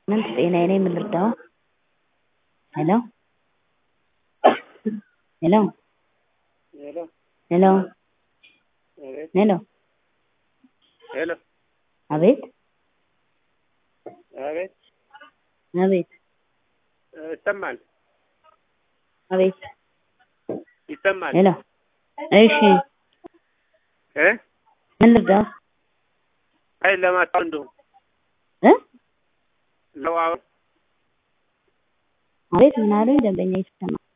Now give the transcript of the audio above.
ምንት ጤናዬ ነኝ ምን ልርዳዎ? ሄሎ ሄሎ ሄሎ ሄሎ አቤት ሄሎ ሄሎ አቤት አቤት አቤት ይሰማል አቤት ይሰማል ሄሎ እሺ እ ምን ልርዳዎ? አይ ለማስታወቅ እንደው እ ለዋው አቤት ምን አሉኝ ደንበኛ ይሰማል